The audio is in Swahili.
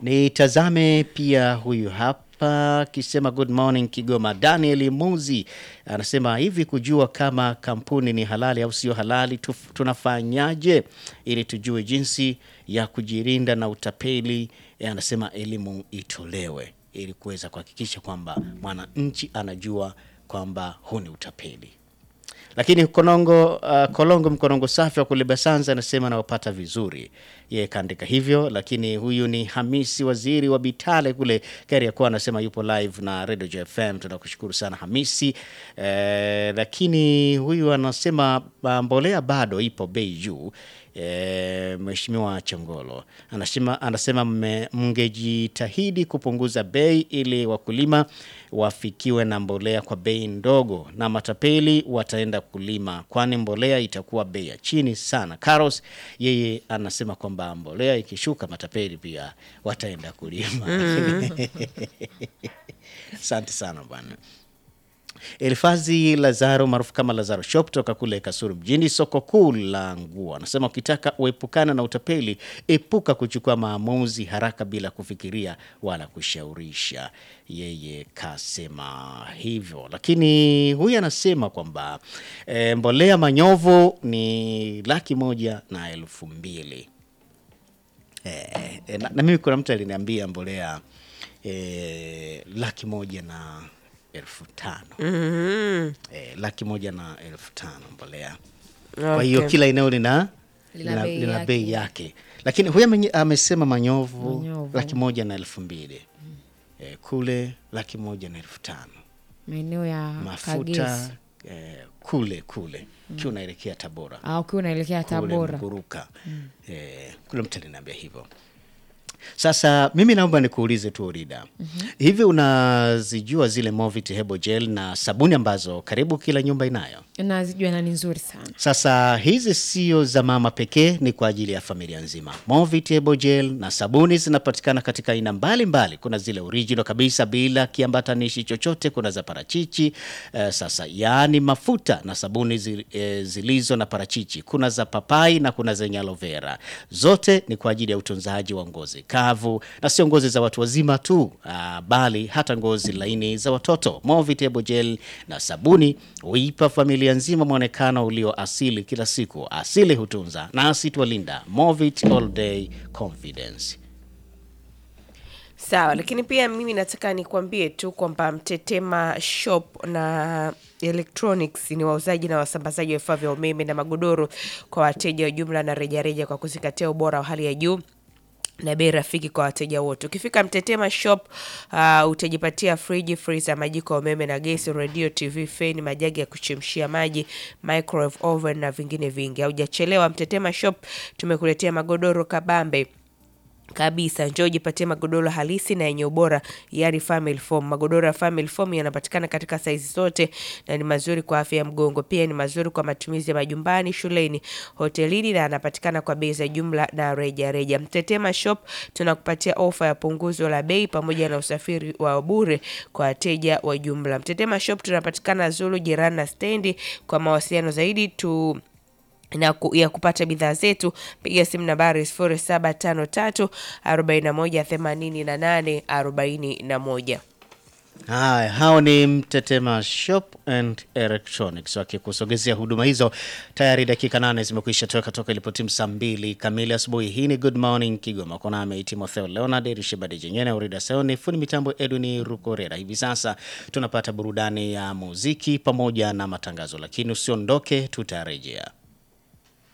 Nitazame pia huyu hapa akisema good morning Kigoma. Daniel Muzi anasema hivi, kujua kama kampuni ni halali au sio halali tuf- tunafanyaje ili tujue jinsi ya kujirinda na utapeli? E, anasema elimu itolewe ili kuweza kuhakikisha kwamba mwananchi anajua kwamba huu ni utapeli. Lakini Konongo, uh, Kolongo Mkonongo safi wa kule Basanza anasema anawapata vizuri, yeye kaandika hivyo. Lakini huyu ni Hamisi waziri wa Bitale kule Kariakoo anasema yupo live na Radio JFM. Tunakushukuru sana Hamisi. Eh, lakini huyu anasema uh, mbolea bado ipo bei juu. E, Mheshimiwa Chongolo anasema, anasema mme- mngejitahidi kupunguza bei ili wakulima wafikiwe na mbolea kwa bei ndogo na matapeli wataenda kulima, kwani mbolea itakuwa bei ya chini sana. Carlos yeye anasema kwamba mbolea ikishuka matapeli pia wataenda kulima. Asante sana bwana. Elifazi Lazaro maarufu kama Lazaro Shop toka kule Kasuru mjini, soko kuu la nguo, anasema ukitaka uepukana na utapeli, epuka kuchukua maamuzi haraka bila kufikiria wala kushaurisha. Yeye kasema hivyo, lakini huyu anasema kwamba e, mbolea manyovu ni laki moja na elfu mbili. Eh, eh, na, na mimi kuna mtu aliniambia mbolea eh, laki moja na elfu tano Mhm. eh, laki moja na elfu tano mbolea. Kwa hiyo Okay. kila eneo lina Lina lina, bei lina yake. bei yake, lakini huyu amenye- amesema manyovu, Manyovu. laki moja na elfu mbili eh, kule laki moja na elfu tano maeneo ya mafuta Kagezi eh, kule kule ukiwa unaelekea Tabora au ukiwa unaelekea kule Tabora. Mguruka eh, kule mtu aliniambia hivyo. Sasa mimi naomba nikuulize tu Orida, hivi unazijua zile Movit Hebo Gel na sabuni ambazo karibu kila nyumba inayo? Nazijua na ni nzuri sana. Sasa hizi sio za mama pekee, ni kwa ajili ya familia nzima. Movit Hebo Gel na sabuni zinapatikana katika aina mbalimbali. Kuna zile original kabisa bila kiambatanishi chochote, kuna za parachichi eh, sasa yaani mafuta na sabuni zi, eh, zilizo na parachichi, kuna za papai na kuna zenye aloe vera. Zote ni kwa ajili ya utunzaji wa ngozi kavu na sio ngozi za watu wazima tu, ah, bali hata ngozi laini za watoto. Movit Hebo Gel na sabuni huipa familia nzima mwonekano ulio asili kila siku. Asili hutunza nasi twalinda. Movit All Day Confidence. Sawa, lakini pia mimi nataka nikwambie tu kwamba Mtetema Shop na Electronics ni wauzaji na wasambazaji wa vifaa vya umeme na magodoro kwa wateja wa jumla na rejareja kwa kuzingatia ubora wa hali ya juu na bei rafiki kwa wateja wote. Ukifika Mtetema Shop uh, utajipatia friji, freezer, majiko ya umeme na gesi, radio, TV, feni, majagi ya kuchemshia maji, microwave oven na vingine vingi. Haujachelewa, Mtetema Shop tumekuletea magodoro kabambe kabisa njoo jipatie magodoro halisi na yenye ubora yani family foam magodoro ya family foam yanapatikana katika saizi zote na ni mazuri kwa afya ya mgongo pia ni mazuri kwa matumizi ya majumbani shuleni hotelini na yanapatikana kwa bei za jumla na reja reja mtetema shop tunakupatia ofa ya punguzo la bei pamoja na usafiri wa bure kwa wateja wa jumla mtetema shop tunapatikana zulu jirani na stendi kwa mawasiliano zaidi tu na ku, ya kupata bidhaa zetu piga simu nambari 0753 41 88 41. Haya, hao ni Mtetema Shop and Electronics wakikusogezea huduma hizo. Tayari dakika nane zimekwisha toka toka ilipotimu saa mbili kamili asubuhi. Hii ni Good Morning Kigoma, kona nami Timotheo Leonard Rishibadi Jenyene Urida Seoni, fundi mitambo Edwin Rukorera. Hivi sasa tunapata burudani ya muziki pamoja na matangazo, lakini usiondoke, tutarejea.